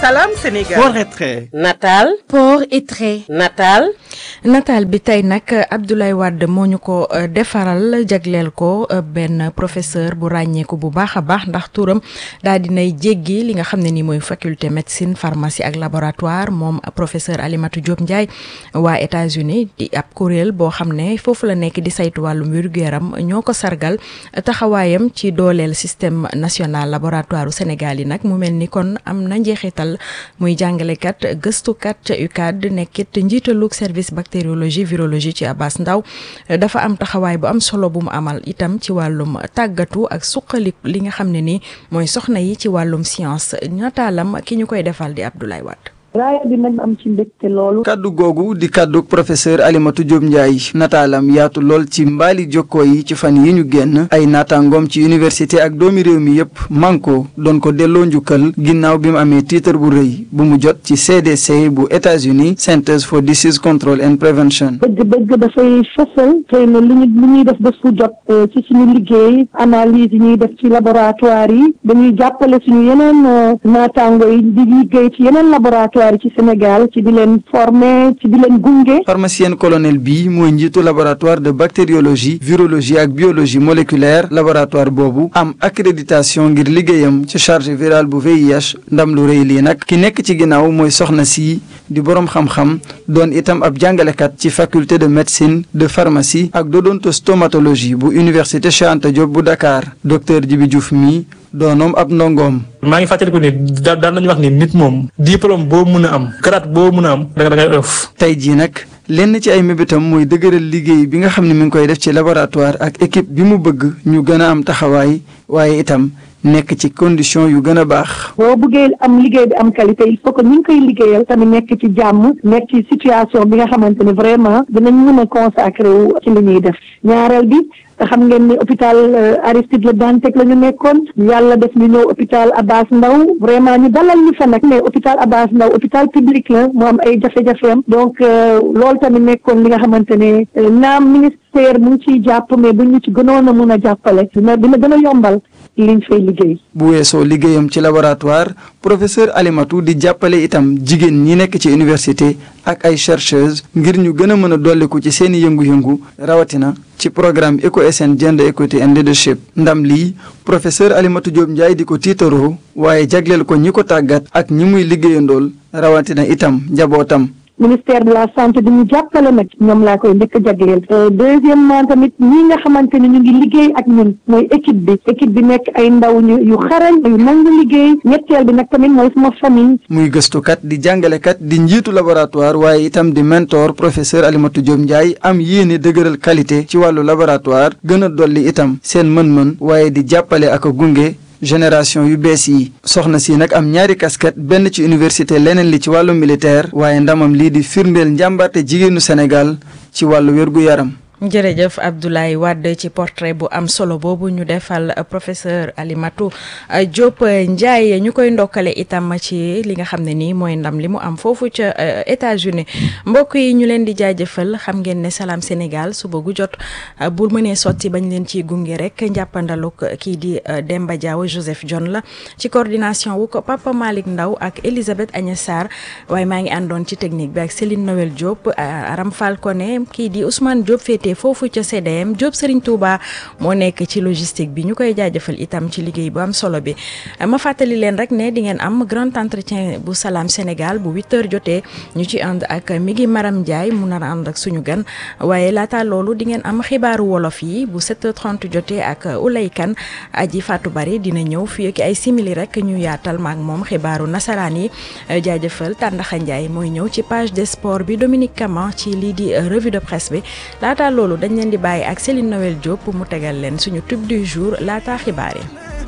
Salam Sénégal. Port et trait. Natal. port et trait. Natal. nataal bi tey nag Abdoulaye Wade moo ñu ko defaral jagleel ko benn professeur bu ràññeeku bu baax a baax ndax turam daal dinay jéggi li nga xam ne ni mooy faculté médecine pharmacie ak laboratoire moom professeur Alimatou Diop Ndiaye waa États-Unis di ab kuréel boo xam ne foofu la nekk di saytu wàllum wér-gu-yaram ñoo ko sargal taxawaayam ci dooleel système national laboratoire u Sénégal yi nag mu mel ni kon am na njeexital muy jàngalekat gëstukat ca UCAD nekkit njiitalug service bactériologie virologie ci Abass Ndao dafa am taxawaay bu am solo bu mu amal itam ci wàllum tàggatu ak suqali li nga xam ne ni mooy soxna yi ci wàllum science nataalam ki ñu koy defal di Abdoulaye Wade raaya bi nag am ci mbégte loolu kaddu googu di kaddu professeur Alimatou Diop Ndiaye nataalam yaatu lool ci mbaali jokkoo yi ci fan yi ñu génn ay naataangoom ci université ak doomi réew mi yépp manko doon ko delloo njukkal ginnaaw bi mu amee titre bu rëy bu mu jot ci CDC bu États-Unis Centers for Disease Control and Prevention bëgg-bëgg dafay fësal xëy na li ñu li ñuy def bés bu jot ci suñu liggéey analyse yi ñuy def ci laboratoire yi dañuy jàppale suñu yeneen naataango yi di liggéey ci yeneen laboratoire ci Sénégal ci di leen former ci di leen gunge. pharmacienne colonel bi mooy njiitu laboratoire de bactériologie virologie ak biologie moléculaire laboratoire boobu am accréditation ngir liggéeyam ci charge virale bu VIH ndam lu rëy lii nag ki nekk ci ginnaaw mooy soxna si di boroom xam-xam doon itam ab jàngalekat ci faculté de médecine de pharmacie ak d'odontostomatologie bu université Cheikh Anta Diop bu Dakar docteur Djibi Diouf mi doonoom ab ndongoom. maa ngi fàttaliku ni da daan nañu wax ni nit moom diplôme boo mën a am grade boo mën a am da nga da ngay ëff. tey jii nag lenn ci ay mébétam mooy dëgëral liggéey bi nga xam ne mi ngi koy def ci laboratoire ak équipe bi mu bëgg ñu gën a am taxawaay waaye itam nekk ci condition yu gën a baax. boo bëggee am liggéey bi am qualité il faut que ñu ngi koy liggéeyal tamit nekk ci jàmm nekk ci situation bi nga xamante ne vraiment dinañ mën a consacré wu ci li ñuy def ñaareel bi. te xam ngeen ni hôpital Aristide Le Dantec la ñu nekkoon yàlla def ñu ñëw hôpital Abass Ndao vraiment ñu dalal ñu fa nag mais hôpital Abass Ndao hôpital public la mu am ay jafe-jafeem donc loolu tamit nekkoon li nga xamante ne naam ministère mu ngi ciy jàpp mais bu ñu ci gënoon a mun a jàppale dina dina gën a yombal liñ fay liggéey. bu weesoo liggéeyam ci laboratoire professeur Alimatou di jàppale itam jigéen ñi nekk ci université ak ay chercheuses ngir ñu gën a mën a dolliku ci seeni yëngu-yëngu rawatina ci programme EcoSN Gender Equity and Leadership ndam lii professeur Alimatou Diop Ndiaye di ko tiitaroo waaye jagleel ko ñi ko tàggat ak ñi muy liggéeyandool rawatina itam njabootam. ministère de la santé di ñu jàppale nag ñoom laa koy njëkk a jagleel deuxièmement tamit ñi nga xamante ne ñu ngi liggéey ak ñun mooy équipe bi équipe bi nekk ay ndaw ñu yu xarañ yu nangu liggéey ñetteel bi nag tamit mooy suma famille muy gëstukat di jàngalekat di njiitu laboratoire waaye itam di mentor professeur Alimatou Diop Ndiaye am yéene dëgëral qualité ci wàllu laboratoire gën a dolli itam seen mën-mën waaye di jàppale ak a gunge génération yu bees yi soxna si nag am ñaari casquette benn ci université leneen li ci wàllu militaire waaye ndamam lii di firndeel njàmbarte jigéenu Sénégal ci wàllu wér-gu-yaram jërëjëf Abdoulaye Wade ci portrait bu am solo boobu ñu defal professeur Alimatou Diop Ndiaye ñu koy ndokkale itam ci li nga xam ne nii mooy ndam li mu am foofu ca États-Unis mbokk yi ñu leen di jaajëfal xam ngeen ne Salam Sénégal suba gu jot bu mënee sotti bañ leen ciy gunge rek njàppandaluk kii di Demba Diaw Joseph John la ci coordination wu ko Papa Malick Ndaw ak Elisabeth Agnès Sarr waaye maa ngi àndoon ci technique bi ak Céline Noël Diop Aram Falcone kii di Ousmane Diop féete foofu ca CDM Diop Serigne Touba moo nekk ci logistique bi ñu koy jaajëfal itam ci liggéey bu am solo bi ma fàttali leen rek ne di ngeen am grand entretien bu Salam Sénégal bu 8h jotee ñu ci ànd ak mi ngi Maram Ndiaye mu nar a ànd ak suñu gan waaye laata loolu di ngeen am xibaaru wolof yi bu 7h30 jotee ak Ulay Kan aji Fatou Bari dina ñëw fii ak ay simili rek ñu yaatal maak moom xibaaru nasaraan yi jaajëfal Tàndaxa Ndiaye mooy ñëw ci page des sports bi Dominique Caman ci lii di revue de presse bi laata loolu dañ leen di bàyyi ak Céline Noël Diop mu tegal leen suñu tube du jour laata xibaar yi